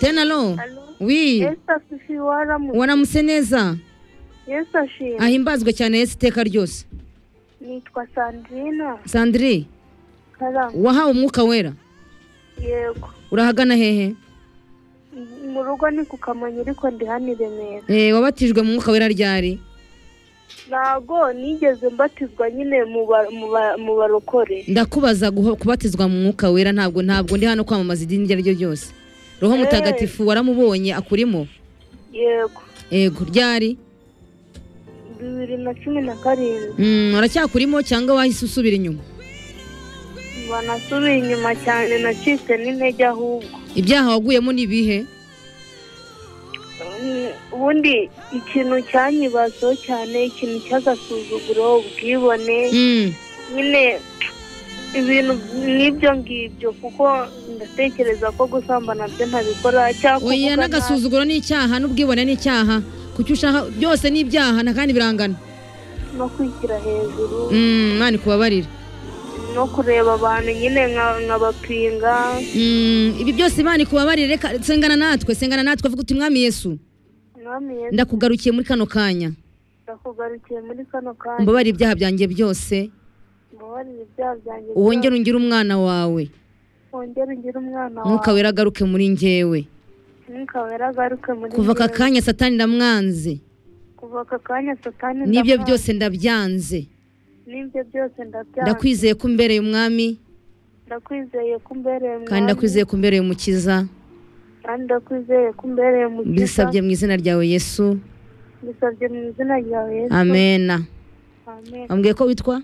tenalo wi waramutse neza yesu ashimwe ahimbazwe cyane yesu iteka ryose nitwa sandrina sandire karangwa wahawe umwuka wera yego urahagana hehe mu rugo ni ku kamonyi ariko ndi hano i remera Eh, wabatijwe mu mwuka wera ryari ntago nigeze mbatizwa nyine mu ba- mu ba- mu barokore ndakubaza guho- kubatizwa mu mwuka wera ntabwo ntabwo ndi hano kwamamaza idini iryo ari ryo ryose roho Eh. mutagatifu waramubonye akurimo yego yego ryari bibiri na cumi na karindwi Mm, aracyakurimo cyangwa wahise usubira inyuma banasubiye inyuma cyane nacitse n'intege ahubwo ibyaha waguyemo ni ibihe Mm, ubundi ikintu cyanyibazo cyane ikintu cy'agasuzuguro ubwibone Mm, nyine ibintu nk'ibyo ngibyo kuko ndatekereza ko gusambana byo ntabikora cyangwa oya kuvuga nabi. n'agasuzuguro ni icyaha n'ubwibone ni icyaha kuki ushaka byose ni ibyaha nta kandi birangana no kwishyira hejuru Mm, imana ikubabarire no kureba abantu nyine nka- nkabapinga Mm, ibi byose imana ikubabarire reka sengana natwe sengana natwe vuga uti mwami yesu mwami yesu ndakugarukiye muri kano kanya ndakugarukiye muri kano kanya mbabarire ibyaha byanjye byose mbabarire ibyaha byanjye wongere ungire umwana wawe byose. wongere ungire umwana mwuka wawe wera agaruke muri njyewe mwuka wera agaruke muri kuva aka njyewe. kanya satani ndamwanze kuva aka kanya satani n'ibyo ndamwanze. byose ndabyanze n'ibyo byose ndabyanga ndakwizeye ko umbereye umwami ndakwizeye ko umbereye kandi mwami, ndakwizeye ko umbereye umukiza kandi ndakwizeye ko umbereye mukiza mbisabye mu izina ryawe yesu mbisabye mu izina ryawe yesu amena amen ambwiye ko witwa